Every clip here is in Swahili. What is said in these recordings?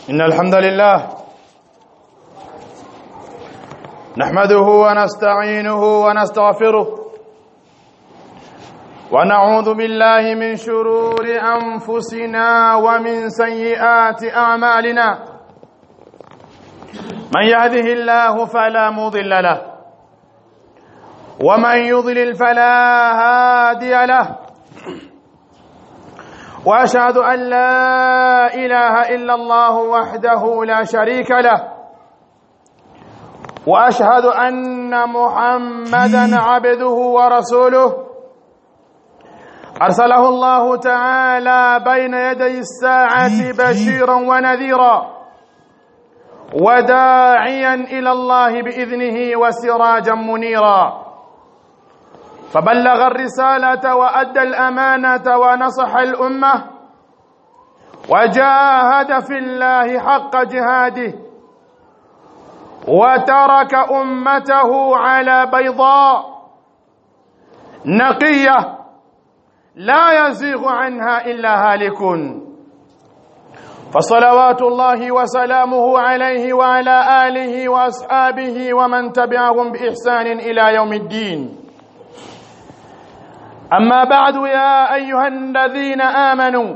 إن الحمد لله نحمده ونستعينه ونستغفره ونعوذ بالله من شرور أنفسنا ومن سيئات أعمالنا من يهده الله فلا مضل له ومن يضلل فلا هادي له واشهد ان لا اله الا الله وحده لا شريك له واشهد ان محمدا عبده ورسوله ارسله الله تعالى بين يدي الساعه بشيرا ونذيرا وداعيا الى الله باذنه وسراجا منيرا فبلغ الرسالة وأدى الأمانة ونصح الأمة وجاهد في الله حق جهاده وترك أمته على بيضاء نقية لا يزيغ عنها إلا هالك فصلوات الله وسلامه عليه وعلى آله وأصحابه ومن تبعهم بإحسان إلى يوم الدين أما بعد يا أيها الذين آمنوا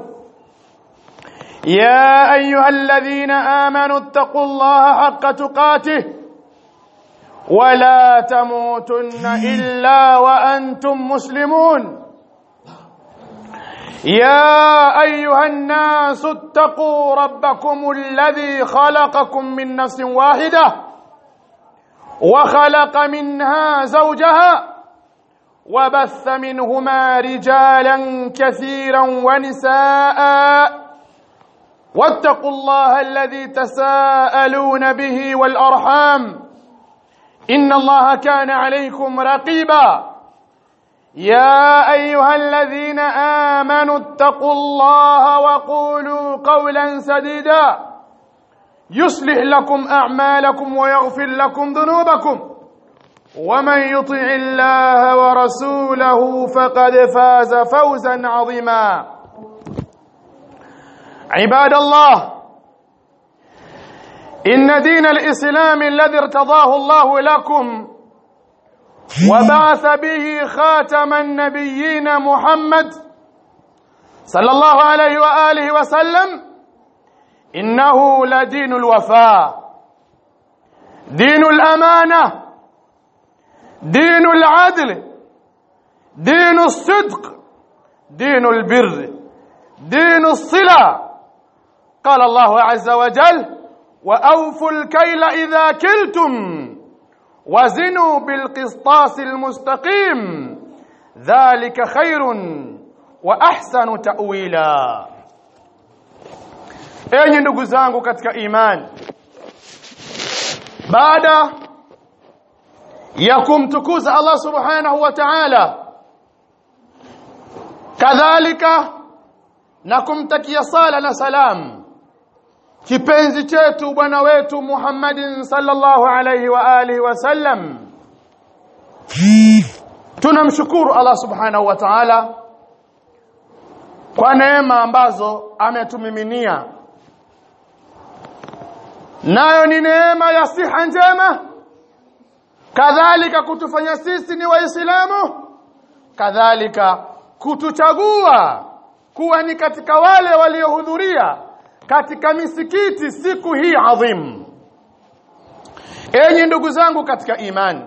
يا أيها الذين آمنوا اتقوا الله حق تقاته ولا تموتن إلا وأنتم مسلمون يا أيها الناس اتقوا ربكم الذي خلقكم من نفس واحدة وخلق منها زوجها وبث منهما رجالا كثيرا ونساء واتقوا الله الذي تساءلون به والارحام ان الله كان عليكم رقيبا يا ايها الذين امنوا اتقوا الله وقولوا قولا سديدا يصلح لكم اعمالكم ويغفر لكم ذنوبكم ومن يطع الله ورسوله فقد فاز فوزا عظيما عباد الله ان دين الاسلام الذي ارتضاه الله لكم وبعث به خاتم النبيين محمد صلى الله عليه واله وسلم انه لدين الوفاء دين الامانه دين العدل دين الصدق دين البر دين الصلة قال الله عز وجل وأوفوا الكيل إذا كلتم وزنوا بالقسطاس المستقيم ذلك خير وأحسن تأويلا enyi ndugu zangu katika imani baada ya kumtukuza Allah subhanahu wa ta'ala kadhalika na kumtakia sala na salam kipenzi chetu bwana wetu Muhammadin sallallahu alayhi wa alihi wasallam tunamshukuru Allah subhanahu wa ta'ala kwa neema ambazo ametumiminia nayo ni neema ya siha njema kadhalika kutufanya sisi ni waislamu kadhalika kutuchagua kuwa ni katika wale waliohudhuria katika misikiti siku hii adhim enyi ndugu zangu katika imani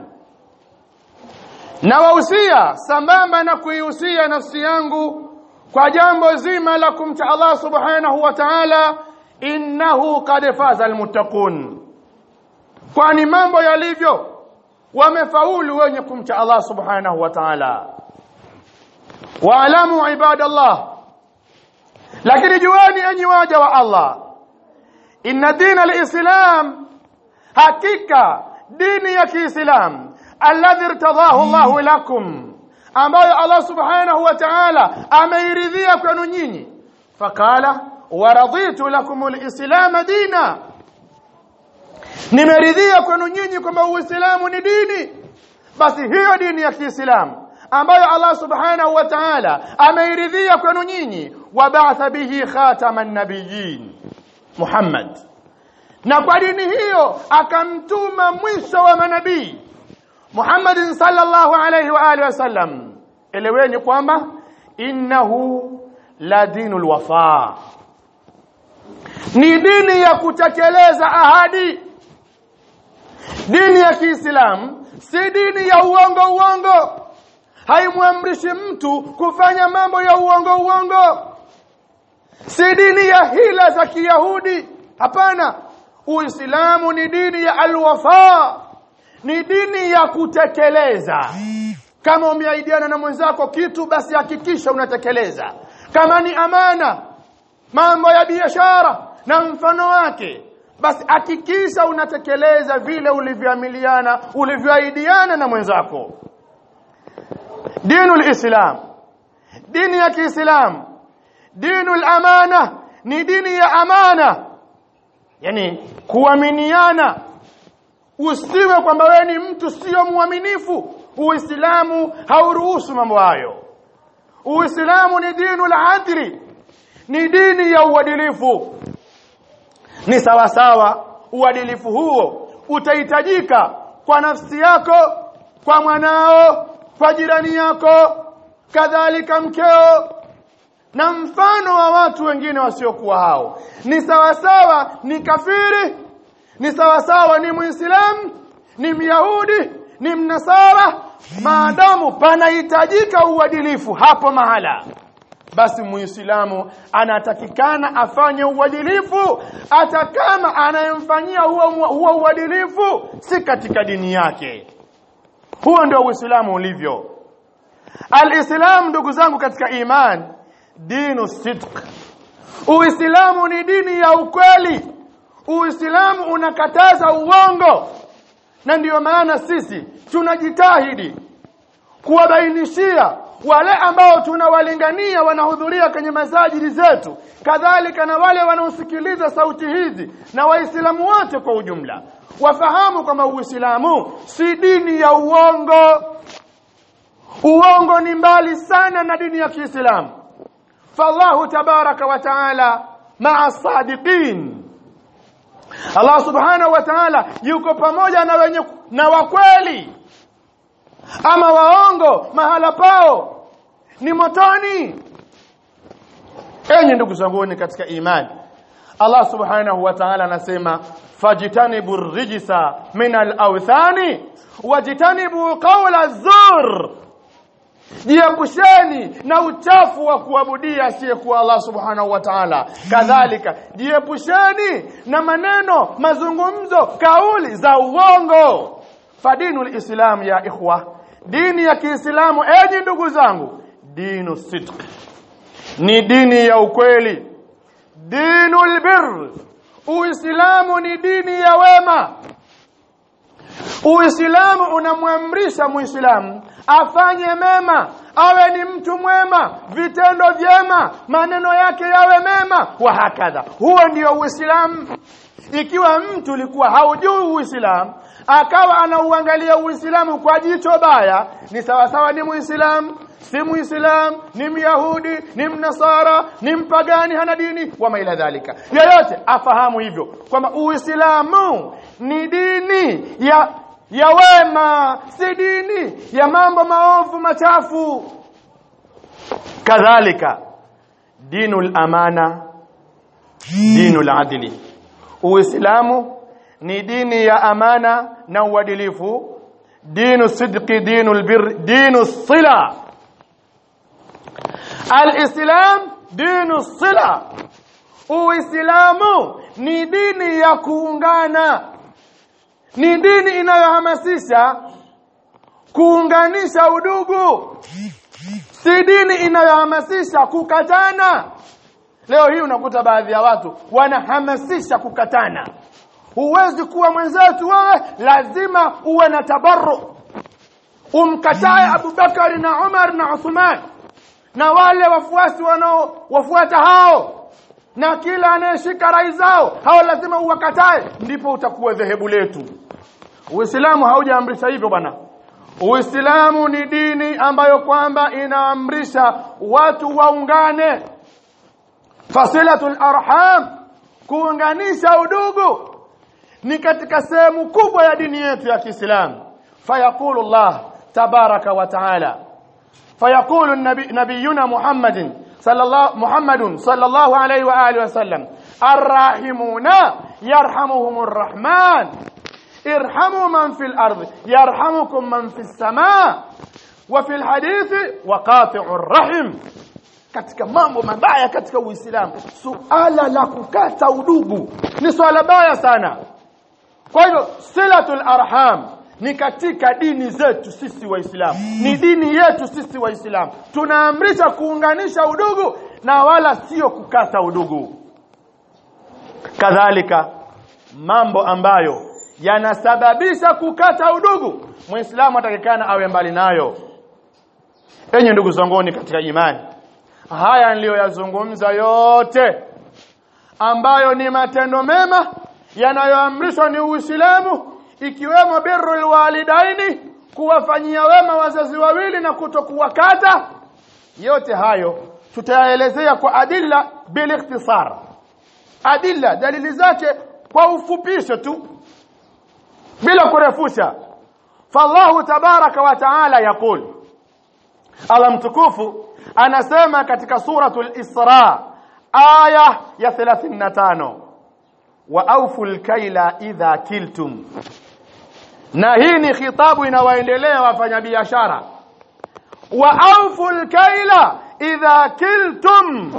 na wahusia sambamba na kuihusia nafsi yangu kwa jambo zima la kumcha Allah subhanahu wa ta'ala innahu qad faza almuttaqun kwani mambo yalivyo wamefaulu wenye kumcha Allah subhanahu wa ta'ala waalamu ibadallah lakini juani enyi waja wa Allah inna dina alislam hakika dini ya kiislam alladhi irtadahu Allah lakum ambayo Allah subhanahu wa ta'ala ameiridhia kwenu nyinyi fakala waraditu lakum alislam dina nimeridhia kwenu nyinyi kwamba uislamu ni dini basi hiyo dini ya Kiislamu ambayo Allah subhanahu wa ta'ala ameiridhia kwenu nyinyi wabatha bihi khataman nabiyyin Muhammad na kwa dini hiyo akamtuma mwisho wa manabii Muhammad sallallahu alayhi wa alihi wasallam eleweni kwamba innahu la dinul wafa ni dini ya kutekeleza ahadi dini ya Kiislamu si dini ya uongo uongo haimwamrishi mtu kufanya mambo ya uongo uongo si dini ya hila za Kiyahudi hapana Uislamu ni dini ya alwafa ni dini ya kutekeleza kama umeahidiana na mwenzako kitu basi hakikisha unatekeleza kama ni amana mambo ya biashara na mfano wake basi hakikisha unatekeleza vile ulivyoamiliana ulivyoahidiana na mwenzako dinul islam dini ya kiislamu dinul amana ni dini ya amana yani kuaminiana usiwe kwamba wewe ni mtu sio mwaminifu uislamu hauruhusu mambo hayo uislamu ni dinul adli ni dini ya uadilifu ni sawa sawa uadilifu huo utahitajika kwa nafsi yako kwa mwanao kwa jirani yako kadhalika mkeo na mfano wa watu wengine wasiokuwa hao ni sawa sawa ni kafiri ni sawa sawa ni muislamu ni myahudi ni mnasara maadamu panahitajika uadilifu hapo mahala basi muislamu anatakikana afanye uadilifu hata kama anayemfanyia huo huo uadilifu si katika dini yake huo ndio uislamu ulivyo alislam ndugu zangu katika iman dinu sidq uislamu ni dini ya ukweli uislamu unakataza uongo na ndiyo maana sisi tunajitahidi kuwabainishia wale ambao tunawalingania wanahudhuria kwenye masajidi zetu kadhalika na wale wanaosikiliza sauti hizi na waislamu wote kwa ujumla wafahamu kwamba uislamu si dini ya uongo uongo ni mbali sana na dini ya Kiislamu fallahu tabaraka wa taala maa sadiqin Allah subhanahu wa ta'ala yuko pamoja na wenye na wakweli ama waongo mahala pao ni motoni enyi ndugu zanguni katika imani Allah subhanahu wa ta'ala anasema fajtanibu rijsa min al-awthani wajtanibu qawla zur jiepusheni na uchafu wa kuabudia asiyekuwa Allah subhanahu wa ta'ala kadhalika jiepusheni na maneno mazungumzo kauli za uongo fadinul islam ya ikhwa dini ya Kiislamu enyi ndugu zangu dinu sidq ni dini ya ukweli dinul birr uislamu ni dini ya wema uislamu unamwamrisha muislamu afanye mema awe ni mtu mwema vitendo vyema maneno yake yawe mema wa hakadha huo ndio uislamu ikiwa mtu ulikuwa haujui uislamu akawa anauangalia uislamu kwa jicho baya ni sawa sawa ni muislamu si muislamu ni myahudi ni mnasara ni mpagani hana dini wama ila dhalika yoyote afahamu hivyo kwamba uislamu ni dini ya ya wema si dini ya mambo maovu machafu kadhalika dinul amana dinul adli uislamu ni dini ya amana na uadilifu dinu sidqi dinul bir dinu sila alislam dinu sila uislamu ni dini ya kuungana ni dini inayohamasisha kuunganisha udugu si dini inayohamasisha kukatana leo hii unakuta baadhi ya watu wanahamasisha kukatana huwezi kuwa mwenzetu wewe lazima uwe na tabarru umkatae Abubakari na Umar na Uthman na wale wafuasi wanao wafuata hao na kila anayeshika rai zao hao lazima uwakatae ndipo utakuwa dhehebu letu Uislamu haujaamrisha hivyo bwana Uislamu ni dini ambayo kwamba inaamrisha watu waungane fasilatul arham kuunganisha udugu ni katika sehemu kubwa ya dini yetu ya Kiislamu fayaqulu Allah tabaraka wa taala fayaqulu nabi, nabiyuna Muhammadin sallallahu Muhammadun sallallahu alayhi wa alihi wasallam arrahimuna yarhamuhumur rahman irhamu man fil ardi yarhamukum man fis samaa wa fil hadithi waqati'ur rahim katika mambo mabaya katika Uislamu suala la kukata udugu ni swala baya sana kwa hivyo silatul arham ni katika dini zetu sisi waislamu ni dini yetu sisi waislamu tunaamrisha kuunganisha udugu na wala sio kukata udugu kadhalika mambo ambayo yanasababisha kukata udugu muislamu atakikana awe mbali nayo enye ndugu zanguni katika imani haya niliyoyazungumza yote ambayo ni matendo mema yanayoamrishwa ni Uislamu ikiwemo birrul walidaini kuwafanyia wema wazazi wawili na kutokuwakata yote hayo tutayaelezea kwa adilla bil ikhtisar adilla dalili zake kwa ufupisho tu bila kurefusha fallahu tabaraka wa taala yaqul Allah mtukufu anasema katika suratul Isra aya ya 35 wa auful kaila idha kiltum na hii ni khitabu inawaendelea wafanyabiashara wa auful kaila idha kiltum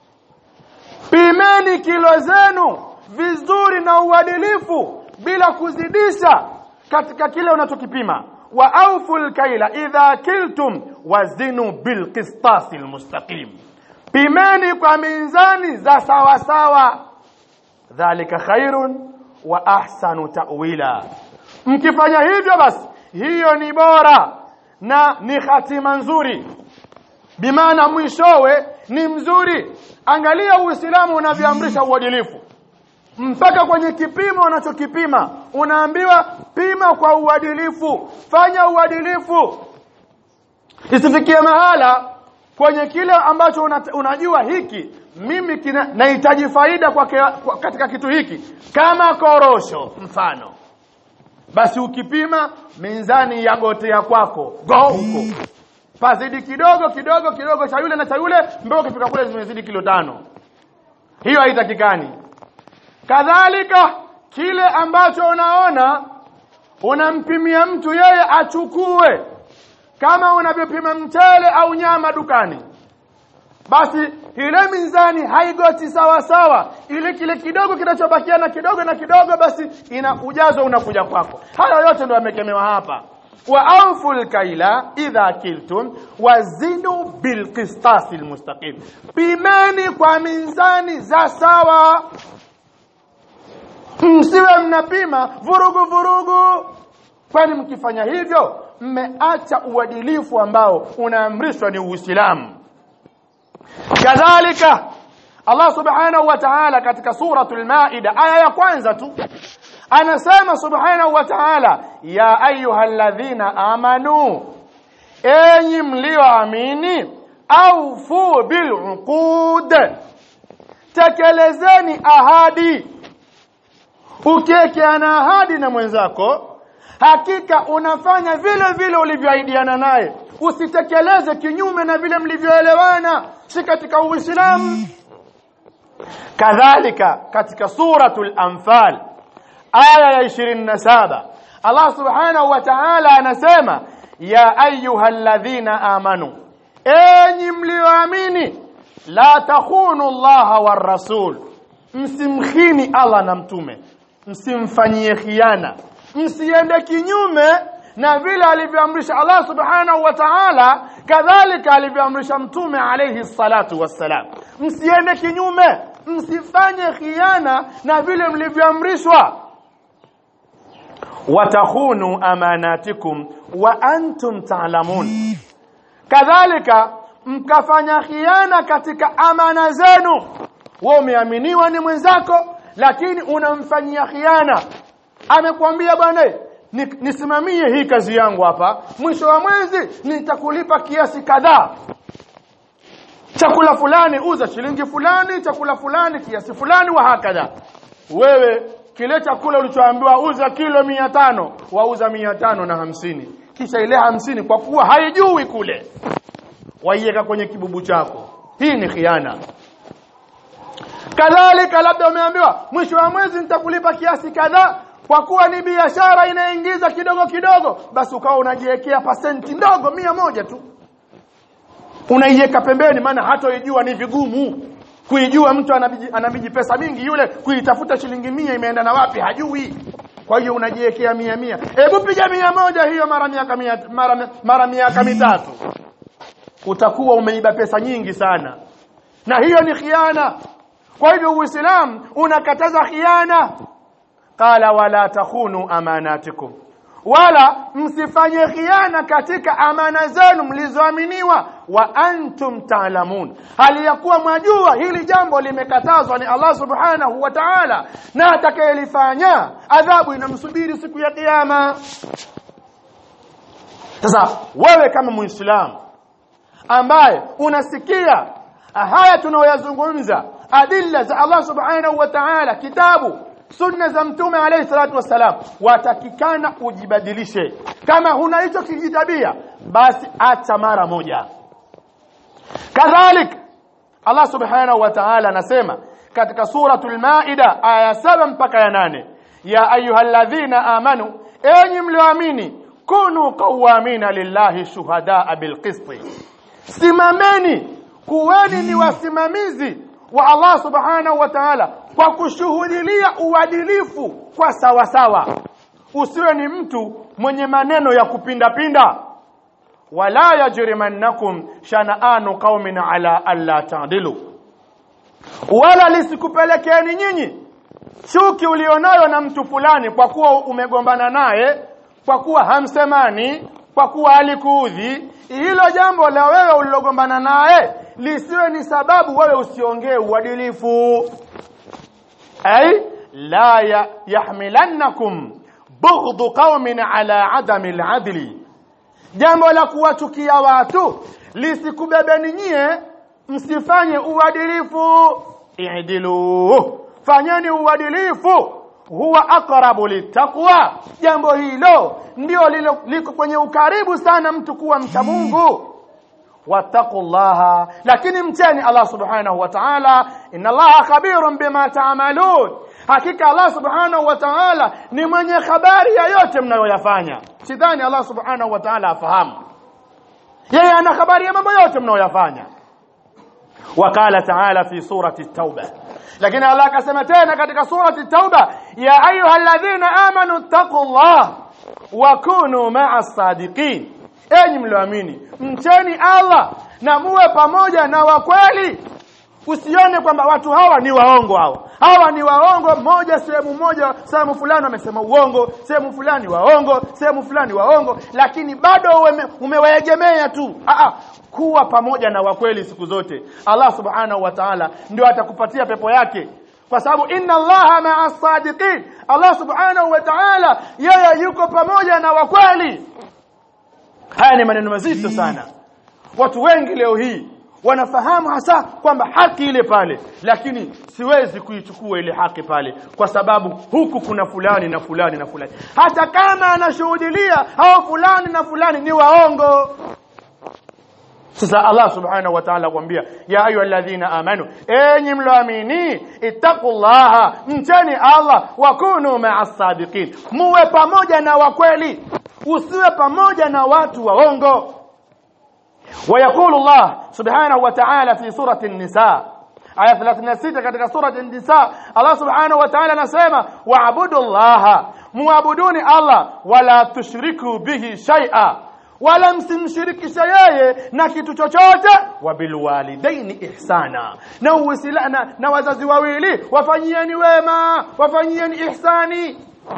pimeni kilo zenu vizuri na uadilifu bila kuzidisha katika kile unachokipima wa auful kaila idha kiltum wazinu bilqistasi almustaqim pimeni kwa mizani za sawa sawa dhalika khairun wa ahsanu ta'wila mkifanya hivyo basi hiyo ni bora na ni hatima nzuri bimaana mwishowe ni mzuri angalia uislamu unavyoamrisha uadilifu mpaka kwenye kipimo unachokipima unaambiwa pima kwa uadilifu fanya uadilifu isifikie mahala kwenye kile ambacho una, unajua hiki mimi kina, nahitaji faida kwa, kwa katika kitu hiki kama korosho mfano basi ukipima mizani ya gotea kwako go huko pazidi kidogo kidogo kidogo cha yule na cha yule mpaka ukifika kule zimezidi kilo tano hiyo haitakikani kadhalika kile ambacho unaona unampimia mtu yeye achukue kama unavyopima mchele au nyama dukani basi ile mizani haigoti sawa sawa ile kile kidogo kinachobakia na kidogo na kidogo basi ina ujazo unakuja kwako haya yote ndio yamekemewa hapa wa anful kaila idha kiltum wazinu bilqistasi almustaqim pimeni kwa mizani za sawa msiwe mnapima vurugu vurugu kwani mkifanya hivyo mmeacha uadilifu ambao unaamrishwa ni Uislamu kadhalika Allah subhanahu wa ta'ala katika suratul maida aya ya kwanza tu anasema subhanahu wa ta'ala ya ayyuhalladhina amanu enyi mlioamini aufu biluqud tekelezeni ahadi ukiekeana ahadi na mwenzako hakika unafanya vile vile ulivyoahidiana naye usitekeleze kinyume na vile mlivyoelewana si katika uislamu kadhalika katika suratul anfal aya ya 27 Allah subhanahu wa ta'ala anasema ya ayyuhalladhina amanu enyi mlioamini la takhunu Allah war rasul msimkhini Allah na mtume msimfanyie khiana msiende kinyume na vile alivyoamrisha Allah subhanahu wa ta'ala kadhalika alivyoamrisha mtume alayhi salatu wassalam msiende kinyume msifanye khiana na vile mlivyoamrishwa watakhunu amanatikum wa antum ta'lamun kadhalika mkafanya khiana katika amana zenu wewe umeaminiwa ni mwenzako lakini unamfanyia khiana amekwambia bwana nisimamie hii kazi yangu hapa mwisho wa mwezi nitakulipa kiasi kadhaa chakula fulani uza shilingi fulani chakula fulani kiasi fulani wa hakadha wewe kile chakula ulichoambiwa uza kilo mia tano wauza mia tano na hamsini kisha ile hamsini kwa kuwa haijui kule waiweka kwenye kibubu chako hii ni khiana kadhalika labda umeambiwa mwisho wa mwezi nitakulipa kiasi kadhaa kwa kuwa ni biashara inaingiza kidogo kidogo basi ukawa unajiwekea pasenti ndogo mia moja tu unaiweka pembeni maana hatoijua ni vigumu kuijua mtu anabiji, anabiji pesa mingi yule kuitafuta shilingi mia imeenda na wapi hajui kwa hiyo unajiwekea mia mia hebu piga mia moja hiyo mara miaka mia, mara, mara miaka mitatu utakuwa umeiba pesa nyingi sana na hiyo ni khiana kwa hivyo uislamu unakataza khiana qala wala takhunu amanatikum wala msifanye khiana katika amana zenu mlizoaminiwa wa antum taalamun hali ya kuwa mwajua hili jambo limekatazwa ni Allah subhanahu wa ta'ala na atakayelifanya adhabu inamsubiri siku ya kiyama sasa wewe kama muislamu ambaye unasikia haya tunayoyazungumza adilla za Allah subhanahu wa ta'ala kitabu sunna za mtume alayhi salatu wassalam watakikana ujibadilishe kama huna hicho kijitabia basi acha mara moja kadhalik Allah subhanahu wa ta'ala anasema katika suratul maida aya saba mpaka ya nane ya ayyuhalladhina amanu enyi mlioamini kunu qawamina lillahi shuhadaa bilqisti simameni kuweni ni wasimamizi wa Allah subhanahu wa ta'ala kwa kushuhudilia uadilifu kwa sawa sawa usiwe ni mtu mwenye maneno ya kupindapinda wala yajrimannakum shana'anu qaumin ala alla ta'dilu wala lisikupelekeni nyinyi chuki ulionayo na mtu fulani kwa kuwa umegombana naye kwa kuwa hamsemani kwa kuwa alikuudhi hilo jambo la wewe ulilogombana naye lisiwe ni sababu wewe usiongee uadilifu ay la ya, yahmilannakum bughdhu qaumin ala adami aladli jambo la kuwachukia watu lisikubebeni nyie msifanye uadilifu i'dilu fanyeni uadilifu huwa aqrabu litaqwa jambo hilo ndio liko kwenye ukaribu sana mtu kuwa mcha Mungu wattaqullaha lakini mcheni Allah subhanahu wa ta'ala inna Allah khabirun bima ta'malun hakika Allah subhanahu wa ta'ala ni mwenye habari ya yote mnayoyafanya sidhani Allah subhanahu wa ta'ala afahamu yeye ana habari ya mambo yote mnayoyafanya wakala ta'ala fi surati at-tauba lakini Allah akasema tena katika surati at-tauba ya ayyuhalladhina amanu taqullah wa kunu ma'as sadiqin enyi mlioamini mcheni Allah na muwe pamoja na wakweli usione kwamba watu hawa ni waongo hawa hawa ni waongo moja sehemu moja sehemu fulani wamesema uongo sehemu fulani waongo sehemu fulani waongo lakini bado umewaegemea tu Aa, kuwa pamoja na wakweli siku zote Allah subhanahu wa ta'ala ndio atakupatia pepo yake kwa sababu inna allaha ma'a sadiqin Allah subhanahu wa ta'ala yeye yuko pamoja na wakweli haya ni maneno mazito sana watu wengi leo hii wanafahamu hasa kwamba haki ile pale lakini siwezi kuichukua ile haki pale kwa sababu huku kuna fulani na fulani na fulani hata kama anashuhudilia hao fulani na fulani ni waongo sasa Allah subhanahu wa ta'ala kwambia ya ayyuhalladhina amanu enyi mloamini ittaqullaha mcheni Allah wa kunu ma'as sadiqin muwe pamoja na wakweli usiwe pamoja na watu waongo ويقول الله سبحانه وتعالى في سورة النساء آية 36 katika سورة النساء الله سبحانه وتعالى anasema wa'budu Allah muabuduni Allah wala tushriku bihi shay'a wala msimshirikishe yeye na kitu chochote wabilwalidaini ihsana na uisilana na wazazi wawili wafanyieni wema wafanyieni ihsani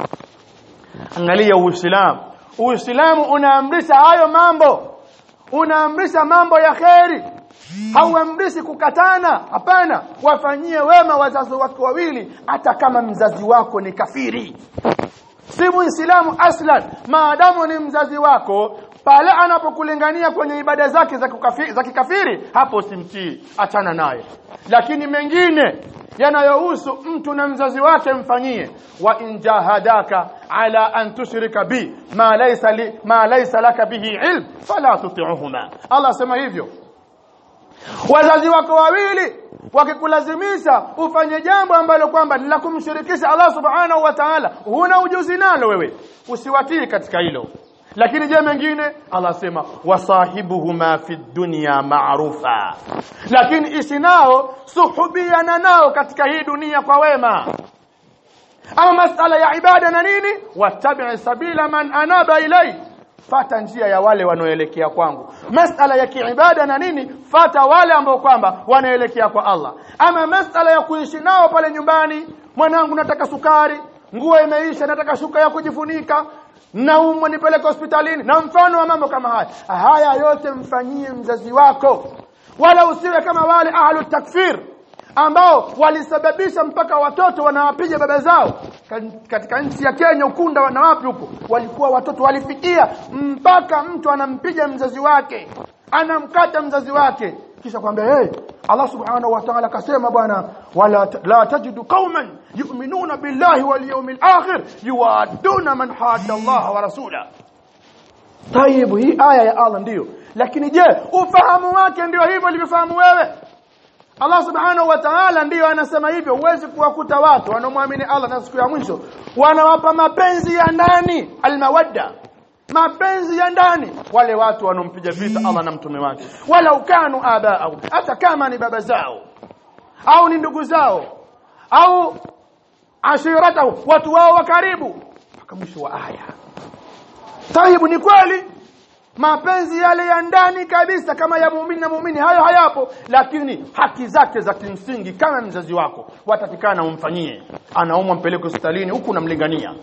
angalia uislamu uislamu unaamrisha hayo mambo unaamrisha mambo ya kheri hauamrishi kukatana hapana wafanyie wema wazazi wako wawili hata kama mzazi wako ni kafiri si muislamu aslan maadamu ni mzazi wako pale anapokulingania kwenye ibada zake za kukafiri, za kikafiri hapo simtii achana naye lakini mengine yanayohusu mtu na mzazi wake mfanyie wa in jahadaka ala an tushrika bi ma laysa li ma laysa laka bihi ilm fala tuti'uhuma Allah sema hivyo wazazi wako wawili wakikulazimisha ufanye jambo ambalo kwamba ni la kumshirikisha Allah subhanahu wa ta'ala huna ujuzi nalo wewe usiwatii katika hilo lakini je mengine Allah sema wasahibuhuma fi dunya ma'rufa lakini ishi nao suhubiana nao katika hii dunia kwa wema ama masala ya ibada na nini wattabi sabila man anaba ilai fata njia ya wale wanaoelekea kwangu masala ya kiibada na nini fata wale ambao kwamba wanaelekea kwa Allah ama masala ya kuishi nao pale nyumbani mwanangu nataka sukari nguo imeisha nataka shuka ya kujifunika naumwa nipeleke hospitalini na mfano wa mambo kama haya haya yote mfanyie mzazi wako wala usiwe kama wale ahlu takfir ambao walisababisha mpaka watoto wanawapiga baba zao katika nchi ya Kenya ukunda na wapi huko walikuwa watoto walifikia mpaka mtu anampiga mzazi wake anamkata mzazi wake kisha kwambia hey, Allah subhanahu wa ta'ala kasema bwana wala la tajidu qauman yu'minuna billahi wal yawmil akhir yuwaduna man hada Allah wa rasula Tayib hii aya ya Allah ndiyo lakini je ufahamu wake ndio hivyo ulivyofahamu wewe Allah subhanahu wa ta'ala ndiyo anasema hivyo huwezi kuwakuta watu wanaomwamini Allah na siku ya mwisho wanawapa mapenzi ya ndani almawadda mapenzi ya ndani wale watu wanompiga vita Allah na mtume wake wala ukanu abao hata kama ni baba zao au ni ndugu zao au ashiratahu watu wao wa karibu mpaka mwisho wa aya tahibu ni kweli mapenzi yale ya ndani kabisa kama ya muumini na muumini hayo hayapo lakini haki zake za kimsingi kama mzazi wako watakikana umfanyie anaumwa mpeleke hospitalini huku unamlingania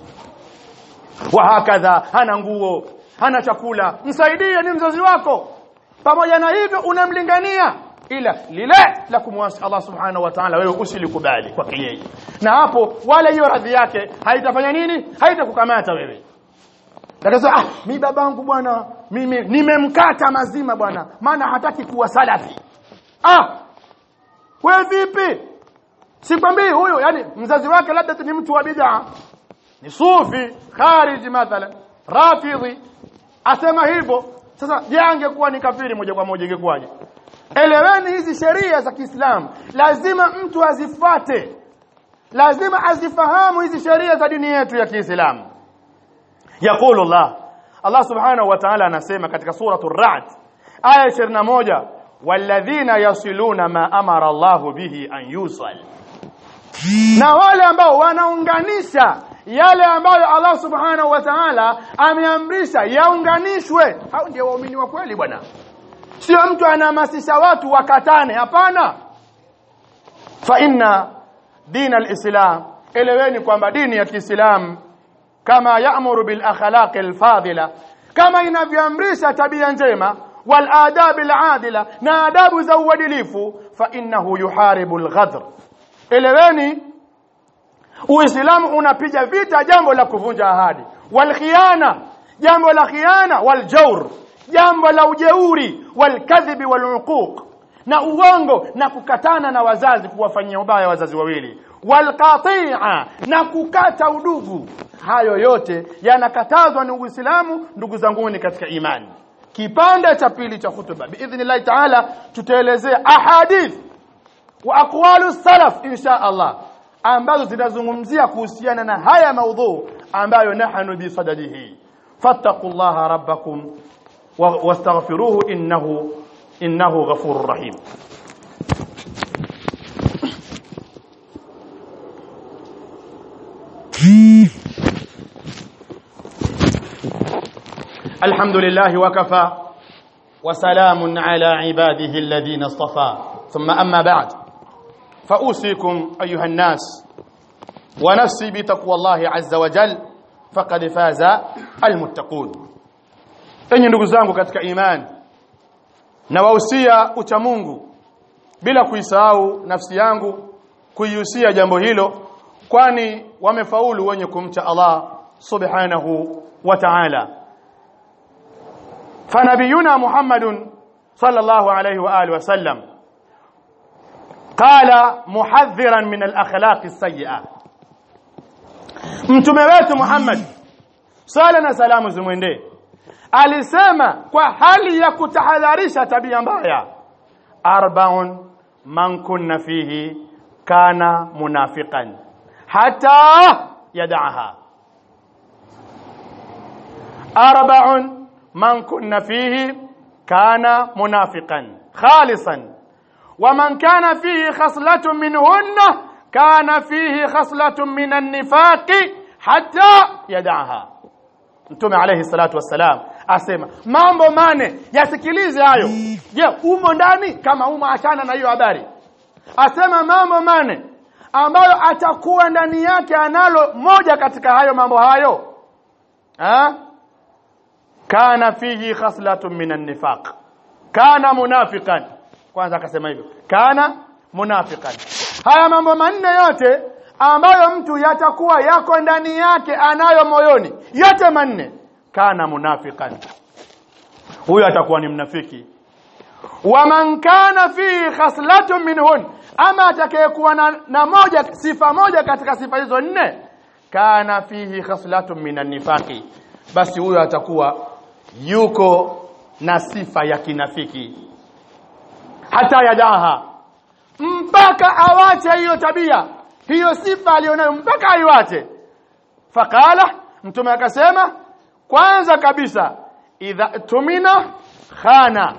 wa hakadha hana nguo hana chakula msaidie ni mzazi wako pamoja na hivyo unamlingania ila lile la kumwasi Allah subhanahu wa ta'ala wewe usilikubali kwake yeye na hapo wala hiyo radhi yake haitafanya nini haitakukamata wewe Dakasa ah mi babangu bwana mimi nimemkata mazima bwana maana hataki kuwa salafi. Ah wewe vipi? Sikwambii huyo yani mzazi wake labda ni mtu wa bid'a. Ni sufi, khariji mathalan, rafidhi. Asema hivyo. Sasa je angekuwa ni kafiri moja kwa moja ingekuwaje? Eleweni hizi sheria za Kiislamu. Lazima mtu azifuate. Lazima azifahamu hizi sheria za dini yetu ya Kiislamu. يقول الله الله سبحانه وتعالى anasema katika suratul ra'd aya 21 walladhina yasiluna ma amara Allah bihi an yusal na wale ambao wanaunganisha yale ambayo Allah subhanahu wa ta'ala ameamrisha yaunganishwe hao ndio waumini wa kweli bwana sio mtu anahamasisha watu wakatane hapana fa inna din al-islam eleweni kwamba dini ya Kiislamu kama ya'muru bil akhlaq al fadila kama inavyoamrisha tabia njema wal adab al adila na adabu za uadilifu fa innahu yuharibu al ghadr eleweni uislamu unapiga vita jambo la kuvunja ahadi wal khiana jambo la khiana wal jawr jambo la ujeuri wal kadhibi wal uquq na uongo na kukatana na wazazi kuwafanyia ubaya wazazi wawili wal qati'a na kukata udugu hayo yote yanakatazwa ni Uislamu ndugu zangu ni katika imani kipande cha pili cha hutuba biidhnillah taala tutaelezea ahadith wa aqwalu salaf insha Allah ambazo zinazungumzia kuhusiana na haya maudhu ambayo nahnu bi sadadihi fattaqullaha rabbakum wastaghfiruhu innahu innahu ghafurur rahim الحمد لله وكفى وسلام على عباده الذين اصطفى ثم أما بعد فأوصيكم أيها الناس ونفسي بتقوى الله عز وجل فقد فاز المتقون enyi ndugu zangu katika imani na wahusia ucha Mungu bila kuisahau nafsi yangu kuihusia jambo hilo kwani wamefaulu wenye kumcha Allah subhanahu wa ta'ala فنبينا محمد صلى الله عليه واله وسلم qala muhadhiran min al-akhlaq as-sayyi'ah mtume wetu Muhammad sala na salamu zimwendee alisema kwa hali ya kutahadharisha tabia mbaya arbaun man kunna fihi kana munafiqan hata yad'aha arbaun man kunna fihi kana munafiqan khalisan ومن كان فيه خصلة منهن كان فيه خصلة من النفاق حتى يدعها Mtume alayhi salatu wassalam asema mambo mane yasikilize hayo. Je, umo ndani? Kama umo achana na hiyo habari. Asema mambo mane ambayo atakuwa ndani yake analo moja katika hayo mambo hayo. Ha? Kana fihi khaslatun minan nifaq. Kana munafiqan. Kwanza akasema hivyo. Kana munafiqan. Haya mambo manne yote ambayo mtu yatakuwa yako ndani yake anayo moyoni yote manne kana munafiqan huyo atakuwa ni mnafiki wa man kana fi khaslatun minhun ama atakayekuwa na, na moja sifa moja katika sifa hizo nne kana fihi khaslatun minan nifaqi basi huyo atakuwa yuko na sifa ya kinafiki hata yadaha mpaka awache hiyo tabia hiyo sifa alionayo mpaka aiwache faqala mtume akasema kwanza kabisa idha tumina khana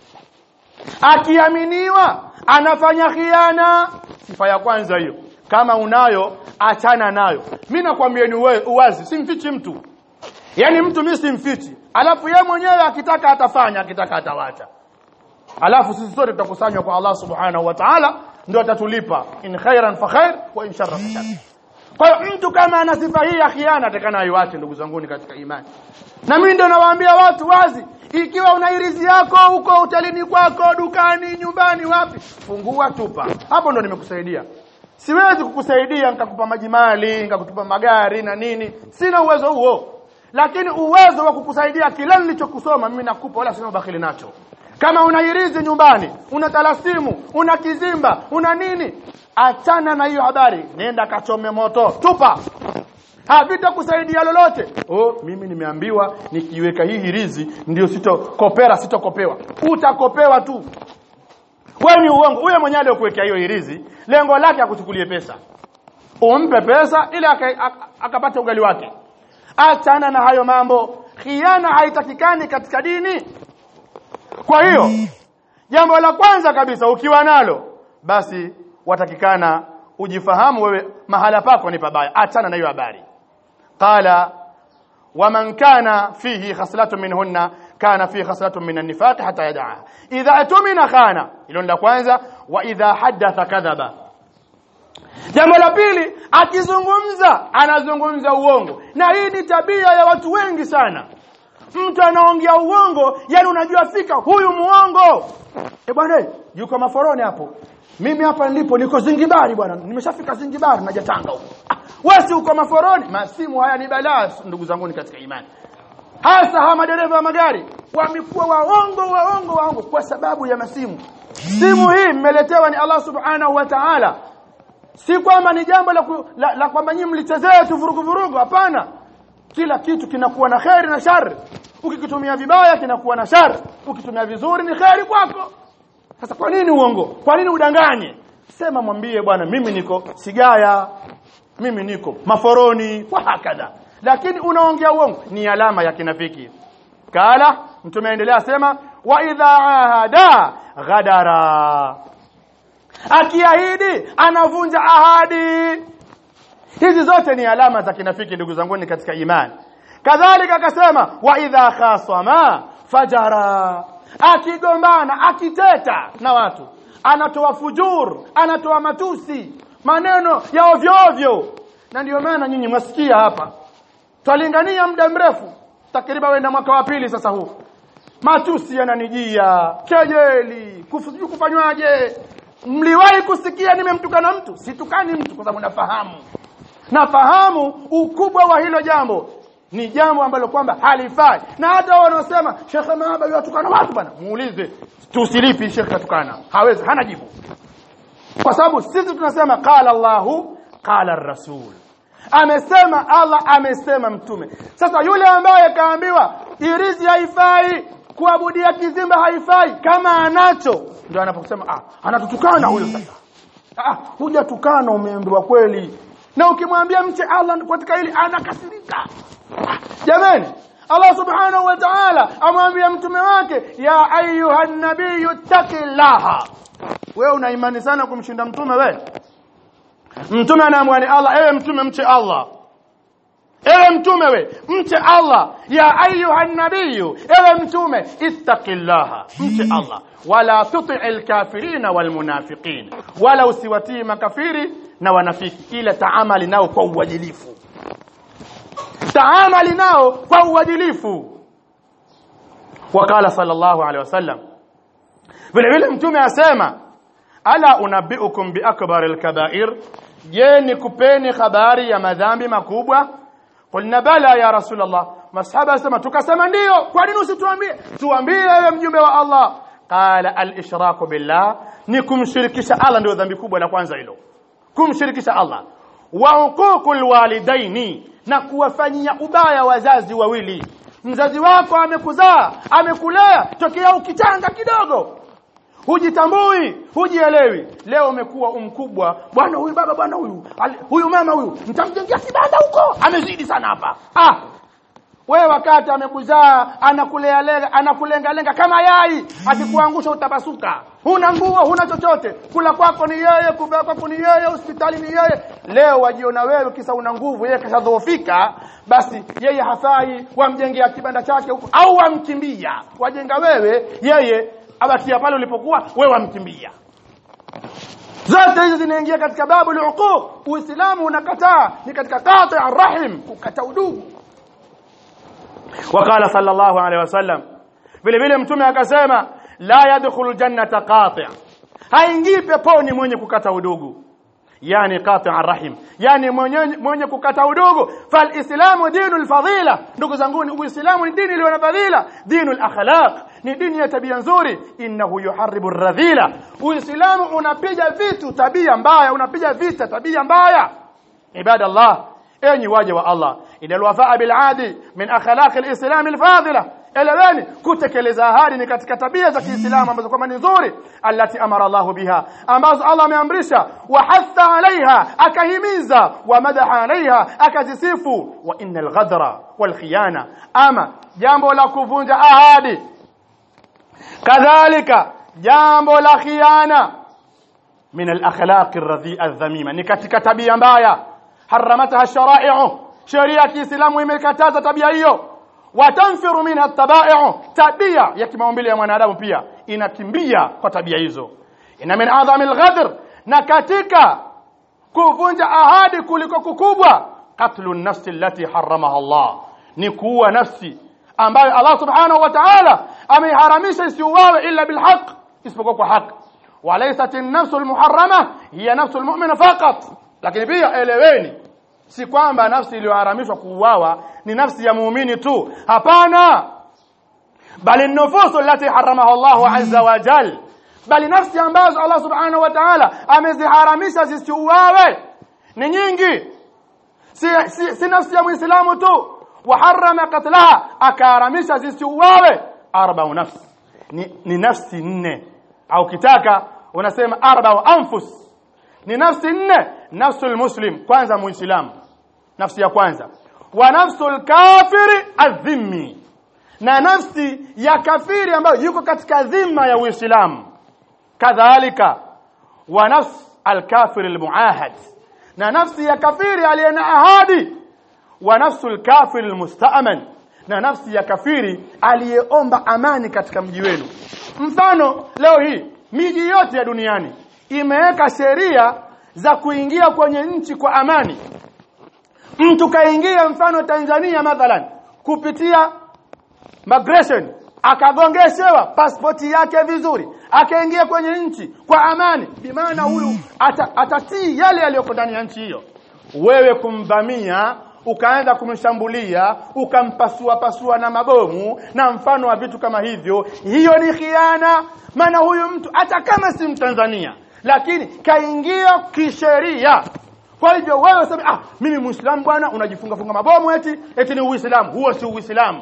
akiaminiwa anafanya khiana sifa ya kwanza hiyo kama unayo achana nayo mimi nakwambia ni uwazi simfichi mtu yani mtu mimi simfichi alafu yeye mwenyewe akitaka atafanya akitaka atawacha alafu sisi sote tutakusanywa kwa Allah subhanahu wa ta'ala ndio atatulipa in khairan fa khair wa in sharran fa shar kwa hiyo mtu kama ana sifa hii ya khiana atakana aiwache ndugu zanguni katika imani na mimi ndio nawaambia watu wazi ikiwa una irizi yako huko hotelini kwako dukani nyumbani wapi fungua tupa hapo ndo nimekusaidia siwezi kukusaidia nikakupa maji mali nikakutupa magari na nini sina uwezo huo lakini uwezo wa kukusaidia kila nilichokusoma mimi nakupa wala sina ubakhili nacho kama una irizi nyumbani una talasimu una kizimba una nini achana na hiyo habari nenda kachome moto tupa havitakusaidia lolote oh mimi nimeambiwa nikiweka hii hirizi ndio sitokopera sitokopewa utakopewa tu wewe ni uongo huyo mwenyewe aliyokuwekea hiyo hirizi lengo lake akuchukulie pesa umpe pesa ili akapata ugali wake achana na hayo mambo khiana haitakikani katika dini kwa hiyo jambo la kwanza kabisa ukiwa nalo basi watakikana ujifahamu wewe mahala pako ni pabaya achana na hiyo habari qala waman kana fihi khaslatun minhunna kana fihi khaslatun min an-nifaq hatta yad'a idha atumina khana hilo la kwanza wa idha haddatha kadhaba jambo la pili akizungumza anazungumza uongo na hii ni tabia ya watu wengi sana mtu anaongea uongo yani unajua fika huyu muongo eh bwana yuko maforoni hapo mimi hapa nilipo niko Zingibari bwana nimeshafika Zingibari naja Tanga huko ah, wewe si uko maforoni masimu haya ni balaa ndugu zangu katika imani hasa hawa madereva wa magari wamekuwa waongo waongo waongo kwa sababu ya masimu simu hii mmeletewa ni Allah subhanahu wa ta'ala si kwamba ni jambo la, la, la kwamba nyinyi mlichezea tu vurugu vurugu hapana kila kitu kinakuwa na kheri na shari ukikitumia vibaya kinakuwa na shari ukitumia vizuri ni kheri kwako sasa kwa nini uongo kwa nini udanganye sema mwambie bwana mimi niko sigaya mimi niko maforoni kwa hakadha lakini unaongea uongo ni alama ya kinafiki kala mtume aendelea sema wa idha ahada ghadara akiahidi anavunja ahadi hizi zote ni alama za kinafiki ndugu zangu katika imani kadhalika akasema wa idha khasama fajara akigombana akiteta na watu anatoa fujur anatoa matusi maneno ya ovyo ovyo na ndio maana nyinyi mwasikia hapa twalingania muda mrefu takriban wenda mwaka wa pili sasa huu matusi yananijia kejeli kufuju kufanywaje mliwahi kusikia nimemtukana mtu situkani mtu kwa sababu nafahamu nafahamu ukubwa wa hilo jambo ni jambo ambalo kwamba halifai na hata wanaosema Sheikh Mahaba yatukana watu bwana muulize tusilipi Sheikh katukana hawezi hana jibu kwa sababu sisi tunasema qala Allahu qala ar-rasul amesema Allah amesema mtume sasa yule ambaye kaambiwa irizi haifai kuabudia kizimba haifai kama anacho ndio anaposema ah anatutukana huyo sasa ah hujatukana umeambiwa kweli na ukimwambia mche Allah katika hili anakasirika Ah, jamani Allah subhanahu wa ta'ala amwambia mtume wake ya ayuhan nabiyyu taqillaha wewe una imani sana kumshinda mtume wewe mtume anaamwani Allah ewe mtume mche Allah ewe mtume we mche Allah ya ayuha nabiyyu ewe mtume ittaqillaha mche Allah wala tuti'il kafirina wal munafiqin wala usiwatii makafiri na wanafiki ila taamali nao kwa uadilifu taamali nao kwa uadilifu wakala sallallahu alaihi wasallam vile vile mtume asema ala unabbiukum bi akbaril kaba'ir je nikupeni habari ya madhambi makubwa qulna bala ya rasulullah masahaba asema tukasema ndio kwa nini usituambie tuambie wewe mjumbe wa Allah qala al ishraku billah ni kumshirikisha Allah ndio dhambi kubwa la kwanza hilo kumshirikisha Allah wa uququl walidaini na kuwafanyia ubaya wazazi wawili mzazi wako amekuzaa amekulea tokea ukichanga kidogo hujitambui hujielewi leo umekuwa umkubwa bwana huyu baba bwana huyu ali- huyu mama huyu nitamjengea kibanda huko amezidi sana hapa ah wewe wakati amekuzaa anakulea lenga anakulenga lenga kama yai akikuangusha utapasuka huna nguo huna chochote kula kwako ni yeye kuvaa kwako ni yeye hospitali ni yeye leo wajiona wewe kisa una nguvu yeye kashadhoofika basi yeye hafai wamjengea kibanda chake huko au wamkimbia wajenga wewe yeye abakia pale ulipokuwa wewe wamkimbia zote hizo zinaingia katika babu al-uquq uislamu unakataa ni katika qati' ar-rahim kukata udugu وقال صلى الله عليه وسلم vile vile mtume akasema la yadkhulu jannata qati' haingii peponi mwenye kukata udugu yani qati' arrahim yani mwenye mwenye kukata udugu fal islamu dinul fadila ndugu zangu uislamu ni dini iliyo na fadhila dinul akhlaq ni dini ya tabia nzuri innahu yuharribu radhila uislamu unapiga vitu tabia mbaya unapiga vita tabia mbaya ibadallah enyi waja wa Allah inal wafaa bil adi min akhlaq al islam al fadila eleweni kutekeleza ahadi ni katika tabia za Kiislamu ambazo kwamba ni nzuri allati amara Allah biha ambazo Allah ameamrisha wa hatha alaiha akahimiza wa madaha alaiha akazisifu wa innal ghadra wal khiyana ama jambo la kuvunja ahadi kadhalika jambo la khiana min al akhlaq ar adh-dhamima ni katika tabia mbaya haramataha shara'i'u sheria ya Kiislamu imekataza tabia hiyo watanfiru minha tabai'u tabia ya kimaumbile ya mwanadamu pia inakimbia kwa tabia hizo ina min adhamil ghadr na katika kuvunja ahadi kuliko kukubwa qatlu nafsi allati haramaha Allah ni kuua nafsi ambayo Allah subhanahu wa ta'ala ameiharamisha isiuawe illa bilhaq isipokuwa kwa haki walaysat an-nafsu al-muharrama hiya nafsu al-mu'min faqat lakini pia eleweni si kwamba nafsi iliyoharamishwa kuuawa ni nafsi ya muumini tu hapana bali nufusu allati haramaha Allah azza wa jal bali nafsi ambazo Allah subhanahu wa ta'ala ameziharamisha zisiuawe ni nyingi si, si, si nafsi ya muislamu tu waharama qatlaha akaharamisha zisiuawe arba'u nafsi ni, ni nafsi nne au kitaka unasema arba'u anfus ni nafsi nne nafsul muslim kwanza muislamu nafsi ya kwanza wa nafsul kafiri adhimmi na nafsi ya kafiri ambayo yuko katika dhima ya uislamu kadhalika wa nafs alkafir almuahad na nafsi ya kafiri aliye na ahadi wa nafsul kafir almusta'man na nafsi ya kafiri aliyeomba amani katika mji wenu mfano leo hii miji yote ya duniani imeweka sheria za kuingia kwenye nchi kwa amani mtu kaingia mfano Tanzania mathalan kupitia migration akagongeshewa pasipoti yake vizuri akaingia kwenye nchi kwa amani bimaana huyu ata, atatii yale yaliyoko ndani ya nchi hiyo wewe kumvamia ukaanza kumshambulia ukampasua pasua na mabomu na mfano wa vitu kama hivyo hiyo ni khiana maana huyu mtu hata kama si mtanzania lakini kaingia kisheria kwa hivyo wewe useme ah mimi muislamu bwana unajifunga funga mabomu eti eti ni uislamu huo si uislamu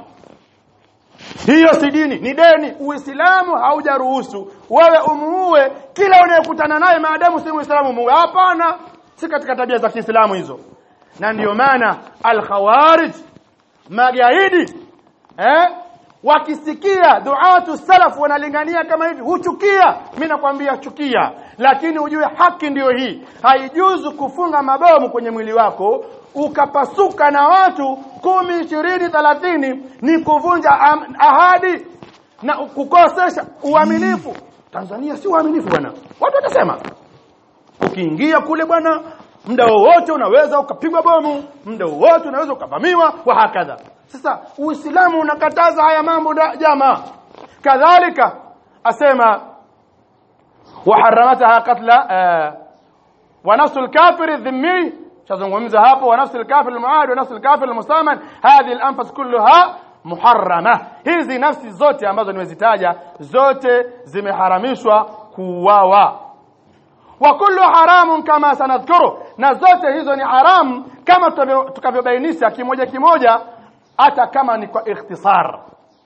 hiyo si dini ni deni uislamu haujaruhusu wewe umuue kila unayekutana naye maadamu si muislamu umuue hapana si katika tabia za Kiislamu hizo na ndiyo maana al-khawarij magaidi eh wakisikia duatu salaf wanalingania kama hivi huchukia mimi nakwambia chukia lakini ujue haki ndiyo hii haijuzu kufunga mabomu kwenye mwili wako ukapasuka na watu kumi ishirini thelathini ni kuvunja am- ahadi na kukosesha uaminifu Tanzania si uaminifu bwana watu watasema ukiingia kule bwana muda wowote unaweza ukapigwa bomu muda wowote unaweza ukavamiwa wa hakadha sasa uislamu unakataza haya mambo da- jamaa kadhalika asema وحرمتها قتل آه ونفس الكافر الذمي شazungumza hapo ونفس الكافر المعاهد ونفس الكافر المستأمن هذه الأنفس كلها muharrama hizi nafsi zote ambazo nimezitaja zote zimeharamishwa kuuawa wa kullu haramun kama sanadhkuru na zote hizo ni haramu kama tutavyo- tukavyobainisha kimoja kimoja hata kama ni kwa ikhtisar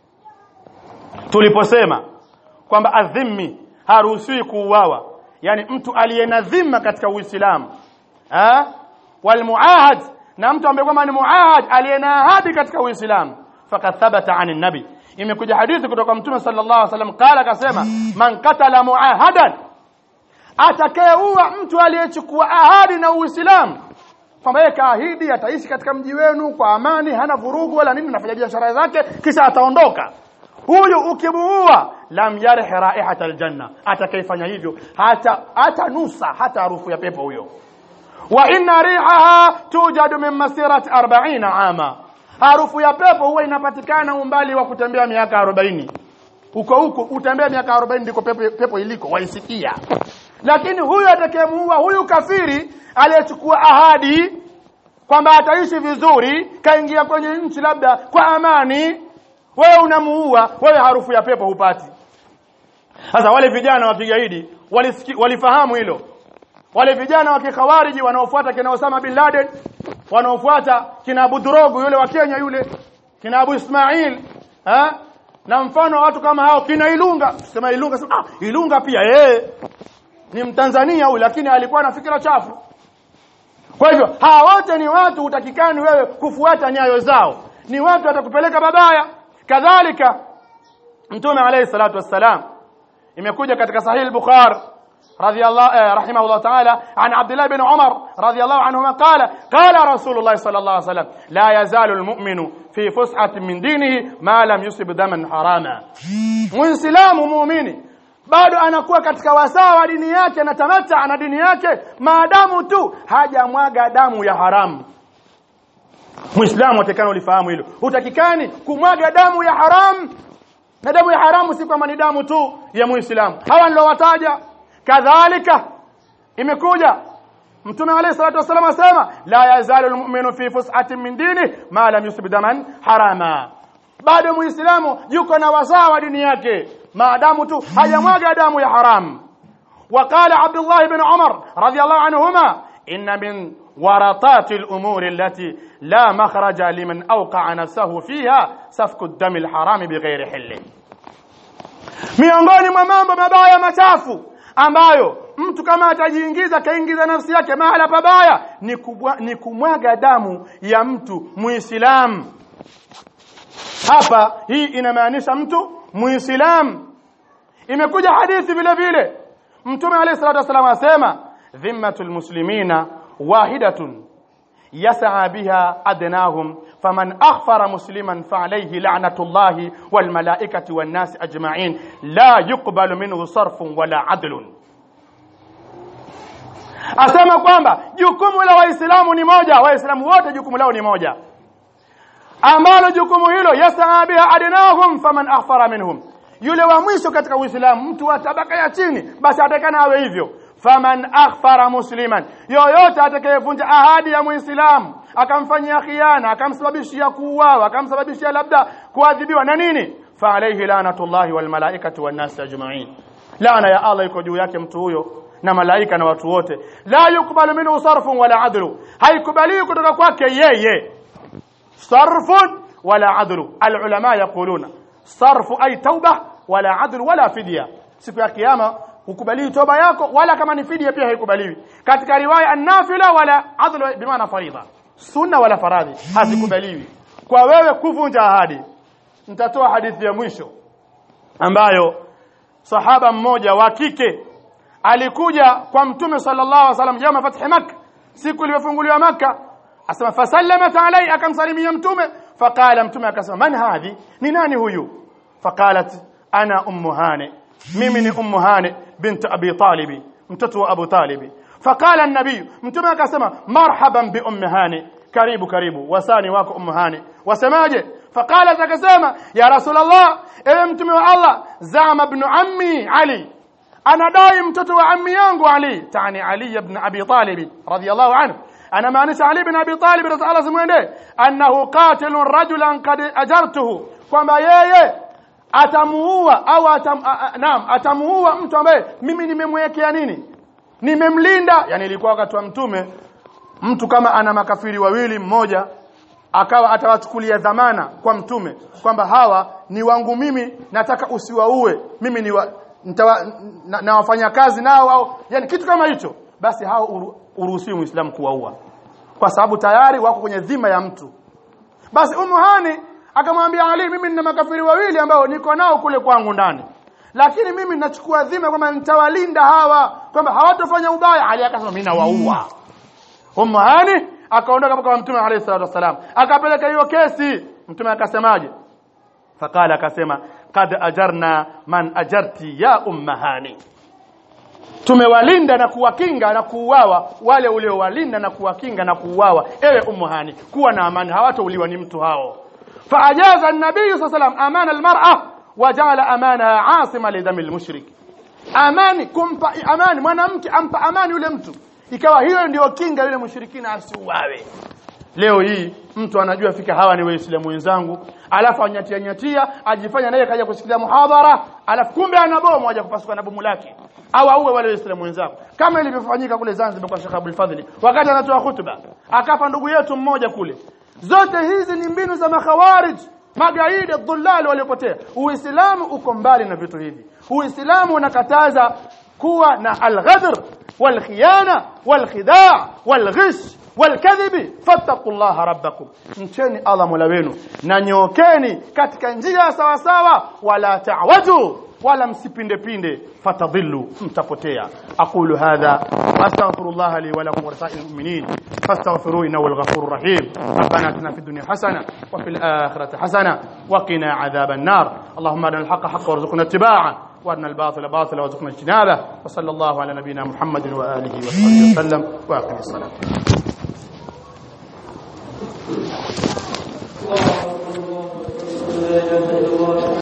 tuliposema kwamba adhimmi haruhusiwi kuuawa yani mtu aliye na dhima katika Uislamu eh wal muahad na mtu ambaye kwamba ni muahad aliye na ahadi katika Uislamu faqad thabata an nabi imekuja hadithi kutoka mtume sallallahu alaihi wasallam qala akasema man qatala muahadan atakayeua mtu aliyechukua ahadi na Uislamu kwamba yeye kaahidi ataishi katika mji wenu kwa amani hana vurugu wala nini nafanya biashara zake kisha ataondoka huyu ukimuua lam yarih raihata aljanna atakayefanya hivyo hata hata nusa hata harufu ya pepo huyo wa inna rihaha tujadu min masirati 40 ama harufu ya pepo huwa inapatikana umbali wa kutembea miaka 40 huko huko utembea miaka 40 ndiko pepo, pepo iliko waisikia lakini huyu atakayemuua huyu kafiri aliyechukua ahadi kwamba ataishi vizuri kaingia kwenye nchi labda kwa amani wewe unamuua wewe harufu ya pepo hupati sasa wale vijana wa kigaidi walisiki, walifahamu hilo wale vijana wa kikhawariji wanaofuata kina Osama bin Laden wanaofuata kina Abu Drogo yule wa Kenya yule kina Abu Ismail ha? na mfano wa watu kama hao kina Ilunga sema Ilunga sema, ah Ilunga pia eh ni Mtanzania huyu lakini alikuwa na fikira chafu kwa hivyo hawa wote ni watu utakikani wewe kufuata nyayo zao ni watu watakupeleka babaya kadhalika mtume alayhi salatu wassalam imekuja katika sahih al-bukhari رضي الله آه، رحمه الله تعالى عن عبد الله بن عمر رضي الله عنهما قال قال رسول الله صلى الله عليه وسلم لا يزال المؤمن في فسحة من دينه ما لم يصب دما حراما muislamu muumini bado anakuwa katika wasaa wa dini yake anatamata na dini yake maadamu tu hajamwaga damu ya haramu muislamu atakana ulifahamu hilo hutakikani kumwaga damu ya haramu na damu ya haramu si kwamba ni damu tu ya muislamu hawa nilowataja kadhalika imekuja mtume alayhi salatu wasallam asema la yazalu almu'minu fi fus'atin min dini ma lam yusib daman harama bado muislamu yuko na wasaa wa dini yake maadamu tu hajamwaga damu ya haram وقال عبد الله بن عمر رضي الله عنهما إن من ورطات الأمور التي لا مخرج لمن أوقع نفسه فيها سفك الدم الحرام بغير حله miongoni mwa mambo mabaya machafu ambayo mtu kama atajiingiza kaingiza nafsi yake mahala pabaya ni, kubwa, ni kumwaga damu ya mtu muislamu hapa hii inamaanisha mtu muislamu imekuja hadithi vile vile mtume alayhi salatu wasallam asema dhimmatul muslimina wahidatun يسعى بها أدناهم فمن أغفر مسلما فعليه لعنة الله والملائكة والناس أجمعين لا يقبل منه صرف ولا عدل asema kwamba jukumu la waislamu ni moja waislamu wote jukumu lao ni moja ambalo jukumu hilo yasaa biha adnahum faman aghfara minhum yule wa mwisho katika uislamu mtu wa tabaka ya chini basi atakana awe hivyo faman akhfara musliman yoyote atakayevunja ahadi ya muislamu akamfanyia khiana akamsababishia kuuawa akamsababishia labda kuadhibiwa na nini fa alayhi lanatullahi wal malaikati wan nas ajma'in laana ya Allah iko juu yake mtu huyo na malaika na watu wote la yukbalu minhu sarfun wala adlu haikubaliwi kutoka kwake yeye sarfun wala adlu alulama yaquluna sarfu ay tauba wala adlu wala fidya siku ya kiyama hukubaliwi toba yako wala kama ni fidia pia haikubaliwi katika riwaya an-nafila wala adlu bimaana faridha sunna wala faradhi hazikubaliwi kwa wewe kuvunja ahadi nitatoa hadithi ya mwisho ambayo sahaba mmoja wa kike alikuja kwa mtume sallallahu alaihi wasallam yawma fathi makkah siku iliyofunguliwa makkah asema fasallamat alai akamsalimia mtume faqala mtume akasema man hadhi ni nani huyu faqalat ana ummu hani mimi ni ummu hani bint abi talib mtoto wa abu talib faqala an-nabiy mtume akasema marhaban bi ummi hani karibu karibu wasani wako ummu hani wasemaje faqalat akasema ya rasulullah ewe mtume wa allah zama ibn ammi ali anadai mtoto wa ammi yangu ali tani ali ibn abi talib radiyallahu anhu ana maanisha ali ibn abi talib radiyallahu simwende annahu qatilun rajulan qad ajartuhu kwamba yeye atamuua au atam, a, a, naam atamuua mtu ambaye mimi nimemwekea nini nimemlinda yani ilikuwa wakati wa mtume mtu kama ana makafiri wawili mmoja akawa atawachukulia dhamana kwa mtume kwamba hawa ni wangu mimi nataka usiwaue mimi ni wa, ntawa, na, na wafanya kazi nao au yani kitu kama hicho basi hao uru, uruhusiwi muislamu kuwaua kwa sababu tayari wako kwenye dhima ya mtu basi Ummu Hani akamwambia Ali mimi nina makafiri wawili ambao niko nao kule kwangu ndani lakini mimi nachukua dhima kwamba nitawalinda hawa kwamba hawatofanya ubaya Ali akasema mimi nawaua Ummu Hani akaondoka kwa Mtume alayhi salatu wasalam akapeleka hiyo kesi Mtume akasemaje fakala akasema qad ajarna man ajarti ya umma hani tumewalinda na kuwakinga na kuuawa wale uliowalinda na kuwakinga na kuuawa ewe ummu hani kuwa na amani hawatauliwa ni mtu hao faajaza an-nabiy sallam amana al-mar'a wajala amanaha asima lidami al-mushrik amani kumpa amani mwanamke ampa amani yule mtu ikawa hiyo ndio kinga yule mushrikina asiuawe leo hii mtu anajua fika hawa ni waislamu wenzangu alafu anyatia nyatia ajifanya naye kaja kusikilia muhadhara alafu kumbe ana bomu aje kupasuka na bomu lake au auwe wale waislamu wenzako kama ilivyofanyika kule Zanzibar kwa Sheikh Abdul Fadhili wakati anatoa hutuba akafa ndugu yetu mmoja kule zote hizi ni mbinu za makhawarij magaidi dhullal waliopotea uislamu uko mbali na vitu hivi uislamu unakataza kuwa na alghadr walkhiyana walkhidaa walghish والكذب فاتقوا الله ربكم mcheni Allah mola wenu na nyookeni katika njia sawa sawa wala ta'waju wala msipinde pinde fatadhillu mtapotea aqulu hadha astaghfirullah li wa lakum wa lisa'il mu'minin fastaghfiruhu innahu al-ghafurur rahim rabbana atina fid dunya hasana wa fil akhirati hasana wa qina adhaban nar allahumma arina al-haqqa haqqan warzuqna ittiba'ah وارنا الباطل باطلا وارزقنا اجتنابه وصلى الله على نبينا محمد واله وصحبه وسلم واقم الصلاه